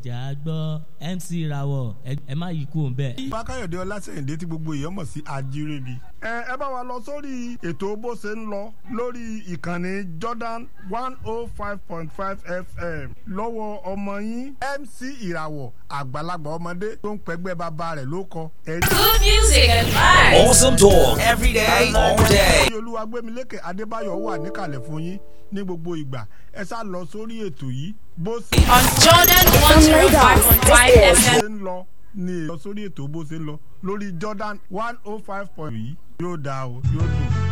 ẹ̀jẹ̀ á gbọ́ mc rawọ ẹ má yí kú òun bẹ́ẹ̀. fákáyọ̀dé ọlásẹ̀yìndé tí gbogbo èèyàn mọ̀ sí ajírébi. ẹ ẹ bá wa lọ sórí ètò bó ṣe ń lọ lórí ìkànnì jordan one oh five point five fm lọ́wọ́ ọmọ yín mc ìràwọ̀ àgbàlagbà ọmọdé tó ń pẹ́gbẹ́ bàbá rẹ̀ ló kọ. Good music and vibes. Awesome talk every day, all day. olúwagbémilékè adébáyọ̀ wà níkàlẹ̀ fún yín ní gbogbo ìgbà ẹ sá lọ sórí ètò yìí bó ṣe On Jordan 105.5 FM. ṣe ń lọ ní lọ sórí ètò bó ṣe ń lọ lórí jordan one oh five point yìí yóò dáa o yóò dùn.